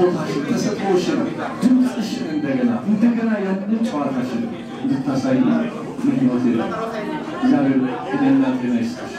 ስጦታሽን፣ ተሰጥኦሽን፣ ድምፅሽን እንደገና እንደገና ያንን ጨዋታሽን እንድታሳይ ምኞቴ ነው። እግዚአብሔር እድሜና ጤና ይስጥሽ።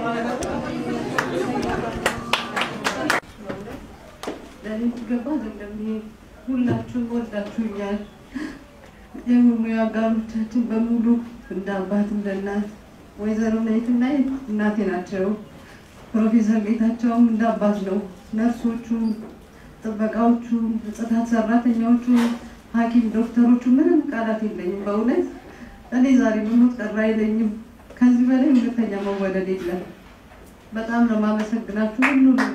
ለእኔ ትገባ አይደለም ይሄ ሁላችሁም ወዳችሁኛል። የሙያ አጋሮቻችን በሙሉ እንደ አባት እንደ እናት ወይዘሮ ነይትና እናቴ ናቸው። ፕሮፌሰር ጌታቸውም እንደ አባት ነው። ነርሶቹ፣ ጥበቃዎቹ፣ ጽዳት ሰራተኛዎቹ፣ ሐኪም ዶክተሮቹ ምንም ቃላት የለኝም። በእውነት እኔ ዛሬ መሞት ቀረ አይለኝም። ከዚህ በላይ ሁለተኛ መወደድ የለም። በጣም ነው የማመሰግናችሁ ሁሉንም።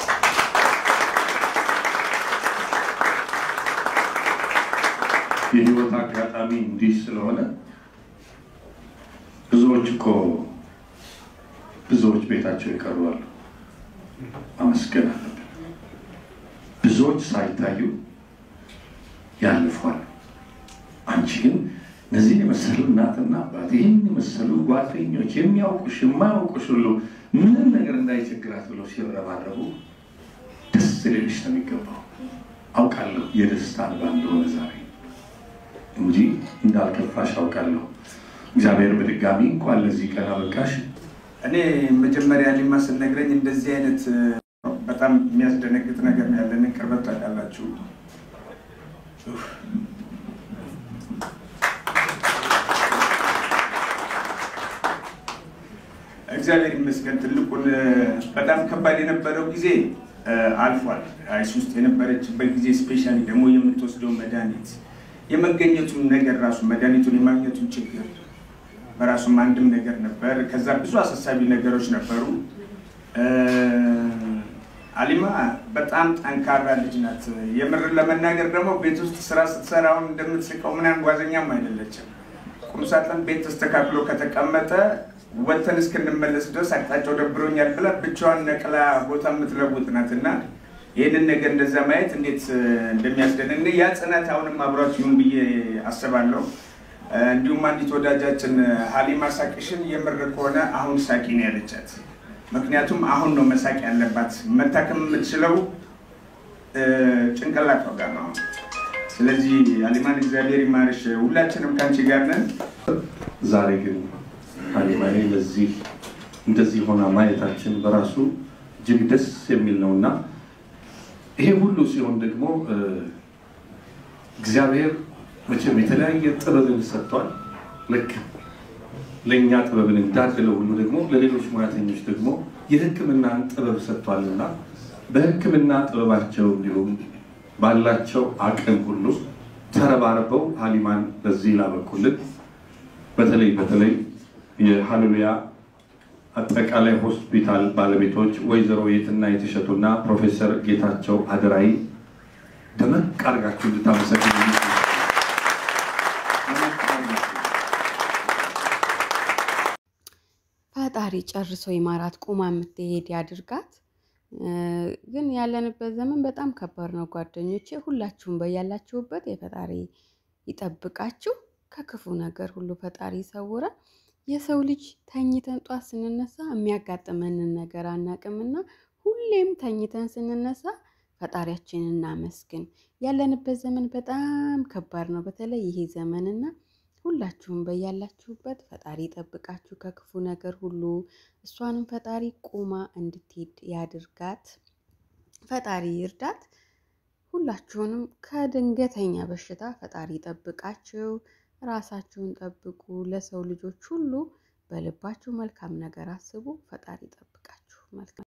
የህይወት አጋጣሚ እንዲህ ስለሆነ ብዙዎች እኮ ብዙዎች ቤታቸው ይቀርባሉ። ማመስገን አለብን። ብዙዎች ሳይታዩ ያልፏል። አንቺ ግን እነዚህን የመሰሉ እናትና አባት፣ ይህን የመሰሉ ጓደኞች፣ የሚያውቁሽ የማያውቁሽ ሁሉ ምንም ነገር እንዳይቸግራት ብለው ሲረባረቡ ደስ ሊልሽ ነው የሚገባው። አውቃለሁ የደስታ እንባ እንደሆነ ዛሬ እንጂ እንዳልከፋሽ አውቃለሁ። እግዚአብሔር በድጋሚ እንኳን ለዚህ ቀን አበቃሽ። እኔ መጀመሪያ ሊማ ስነግረኝ እንደዚህ አይነት በጣም የሚያስደነግጥ ነገር ነው ያለን ቅርበት ታውቃላችሁ። ኡፍ። እግዚአብሔር ይመስገን ትልቁን በጣም ከባድ የነበረው ጊዜ አልፏል። አይስ ውስጥ የነበረችበት ጊዜ ስፔሻሊ ደግሞ የምትወስደው መድኃኒት የመገኘቱን ነገር ራሱ መድኃኒቱን የማግኘቱን ችግር በራሱም አንድም ነገር ነበር። ከዛ ብዙ አሳሳቢ ነገሮች ነበሩ። አሊማ በጣም ጠንካራ ልጅ ናት። የምር ለመናገር ደግሞ ቤት ውስጥ ስራ ስትሰራ አሁን እንደምትስቀው ምናምን ጓዘኛም አይደለችም። ቁምሳጥን ቤት ተስተካክሎ ከተቀመጠ ወተን እስክንመለስ ድረስ አቅጣጫው ደብሮኛል ብላ ብቻዋን ነቅላ ቦታ የምትለውጥ ናት እና ይህንን ነገር እንደዛ ማየት እንዴት እንደሚያስደንን ያ ጽናት አሁንም አብሯት ይሁን ብዬ አስባለሁ። እንዲሁም አንዲት ወዳጃችን ሀሊማ ሳቅሽን የምር ከሆነ አሁን ሳቂ ነው ያለቻት። ምክንያቱም አሁን ነው መሳቅ ያለባት። መታከም የምትችለው ጭንቅላቷ ጋር ነው። ስለዚህ ሀሊማን እግዚአብሔር ይማርሽ። ሁላችንም ከአንቺ ጋር ነን። ዛሬ ግን ሀሊማዬ ለዚህ እንደዚህ ሆና ማየታችን በራሱ እጅግ ደስ የሚል ነው እና ይሄ ሁሉ ሲሆን ደግሞ እግዚአብሔር መቼም የተለያየ ጥበብን ሰጥቷል። ልክ ለእኛ ጥበብን እንዳደለው ሁሉ ደግሞ ለሌሎች ሙያተኞች ደግሞ የሕክምናን ጥበብ ሰጥቷልና በሕክምና ጥበባቸው እንዲሁም ባላቸው አቅም ሁሉ ተረባርበው ሀሊማን በዚህ ላበቁልን በተለይ በተለይ የሀሌሉያ አጠቃላይ ሆስፒታል ባለቤቶች ወይዘሮ የትና የተሸቱና ፕሮፌሰር ጌታቸው አደራይ ደመቅ አድርጋችሁ እንድታመሰግኑ ፈጣሪ ጨርሶ ይማራት፣ ቁማ የምትሄድ ያድርጋት። ግን ያለንበት ዘመን በጣም ከባድ ነው ጓደኞቼ። ሁላችሁም በያላችሁበት የፈጣሪ ይጠብቃችሁ፣ ከክፉ ነገር ሁሉ ፈጣሪ ይሰውረን። የሰው ልጅ ተኝተን ጧት ስንነሳ የሚያጋጥመንን ነገር አናቅምና ሁሌም ተኝተን ስንነሳ ፈጣሪያችንን እናመስግን። ያለንበት ዘመን በጣም ከባድ ነው፣ በተለይ ይሄ ዘመንና ሁላችሁም በያላችሁበት ፈጣሪ ይጠብቃችሁ ከክፉ ነገር ሁሉ። እሷንም ፈጣሪ ቁማ እንድትሄድ ያድርጋት፣ ፈጣሪ ይርዳት። ሁላችሁንም ከድንገተኛ በሽታ ፈጣሪ ይጠብቃችሁ። ራሳችሁን ጠብቁ። ለሰው ልጆች ሁሉ በልባችሁ መልካም ነገር አስቡ። ፈጣሪ ይጠብቃችሁ። መልካም